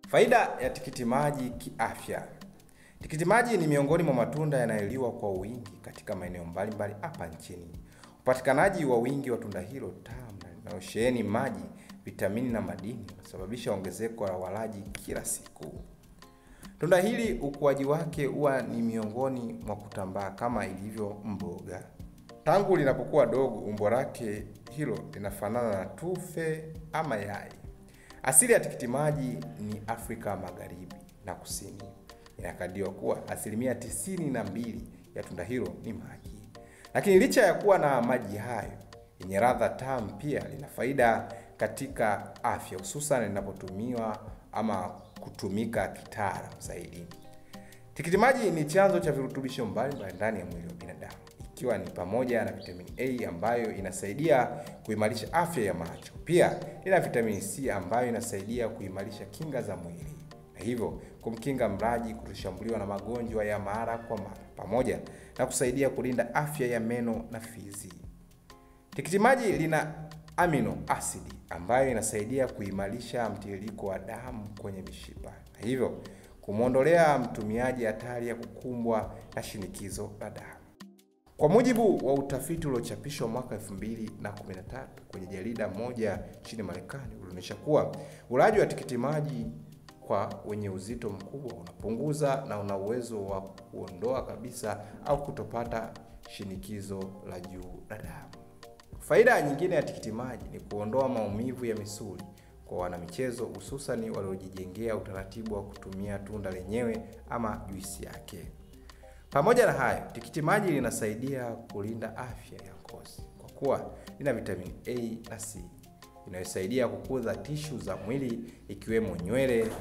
Faida ya tikiti maji kiafya. Tikiti maji ni miongoni mwa matunda yanayoliwa kwa wingi katika maeneo mbalimbali hapa nchini. Upatikanaji wa wingi wa tunda hilo tamu na linalosheheni maji, vitamini na madini unasababisha ongezeko la walaji kila siku. Tunda hili ukuaji wake huwa ni miongoni mwa kutambaa kama ilivyo mboga. Tangu linapokuwa dogo, umbo lake hilo linafanana na tufe ama yai. Asili ya tikiti maji ni Afrika Magharibi na Kusini. Inakadiriwa kuwa asilimia tisini na mbili ya tunda hilo ni maji. Lakini licha ya kuwa na maji hayo yenye ladha tamu, pia lina faida katika afya, hususan linapotumiwa ama kutumika kitaalamu zaidi. Tikiti maji ni chanzo cha virutubisho mbalimbali ndani ya mwili wa binadamu, ikiwa ni pamoja na vitamini A ambayo inasaidia kuimarisha afya ya macho. Pia lina vitamini C ambayo inasaidia kuimarisha kinga za mwili na hivyo kumkinga mlaji kutoshambuliwa na magonjwa ya mara kwa mara, pamoja na kusaidia kulinda afya ya meno na fizi. Tikiti maji lina amino asidi ambayo inasaidia kuimarisha mtiririko wa damu kwenye mishipa na hivyo kumwondolea mtumiaji hatari ya kukumbwa na shinikizo la damu. Kwa mujibu wa utafiti uliochapishwa mwaka 2013 kwenye jarida moja nchini Marekani, ulionyesha kuwa ulaji wa tikiti maji kwa wenye uzito mkubwa unapunguza na una uwezo wa kuondoa kabisa au kutopata shinikizo la juu la damu. Faida nyingine ya tikiti maji ni kuondoa maumivu ya misuli kwa wanamichezo, hususani waliojijengea utaratibu wa kutumia tunda lenyewe ama juisi yake. Pamoja na hayo, tikiti maji linasaidia kulinda afya ya ngozi kwa kuwa lina vitamini A na C inayosaidia kukuza tishu za mwili ikiwemo nywele,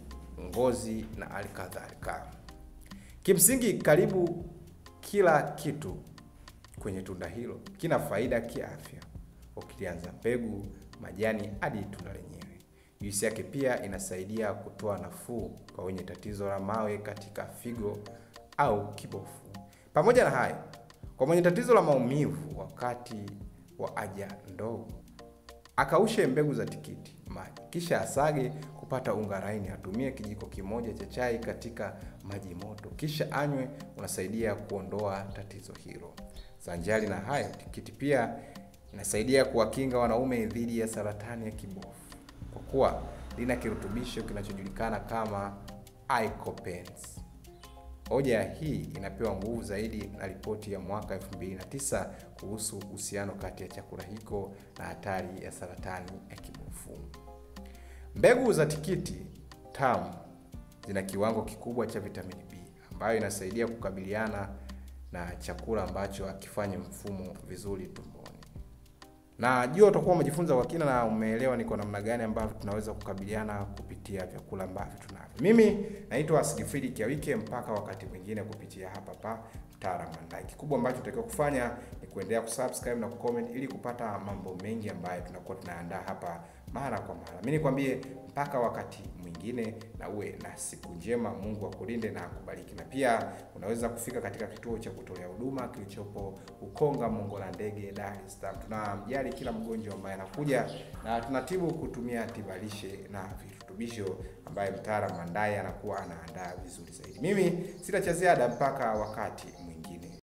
ngozi na hali kadhalika. Kimsingi, karibu kila kitu kwenye tunda hilo kina faida kiafya, ukilianza mbegu, majani hadi tunda lenyewe. Juisi yake pia inasaidia kutoa nafuu kwa wenye tatizo la mawe katika figo au kibofu. Pamoja na hayo, kwa mwenye tatizo la maumivu wakati wa haja ndogo, akaushe mbegu za tikiti maji kisha asage kupata unga laini. Atumie kijiko kimoja cha chai katika maji moto, kisha anywe. Unasaidia kuondoa tatizo hilo. Sanjari na hayo, tikiti pia inasaidia kuwakinga wanaume dhidi ya saratani ya kibofu kwa kuwa lina kirutubisho kinachojulikana kama lycopene. Hoja hii inapewa nguvu zaidi na ripoti ya mwaka 2009 kuhusu uhusiano kati ya chakula hiko na hatari ya saratani ya kibofu. Mbegu za tikiti tamu zina kiwango kikubwa cha vitamini B ambayo inasaidia kukabiliana na chakula ambacho hakifanyi mfumo vizuri tumboni. Na jua utakuwa umejifunza kwa kina na umeelewa ni kwa namna gani ambavyo tunaweza kukabiliana kupitia vyakula ambavyo tunavyo. Mimi naitwa Sigfrid Kiawike, mpaka wakati mwingine kupitia hapa pa Mtaalamu Mandai. Kikubwa ambacho tunatakiwa kufanya ni kuendelea kusubscribe na kucomment ili kupata mambo mengi ambayo tunakuwa tunaandaa hapa mara kwa mara. Mimi nikwambie mpaka wakati mwingine, na uwe na siku njema. Mungu akulinde na akubariki. Na pia unaweza kufika katika kituo cha kutolea huduma kilichopo Ukonga Mongola Ndege, Dar es Salaam. Tunamjali kila mgonjwa ambaye anakuja na tunatibu kutumia tibalishe na virutubisho ambaye mtaalamu Mandai anakuwa anaandaa vizuri zaidi. Mimi sina cha ziada mpaka wakati mwingine.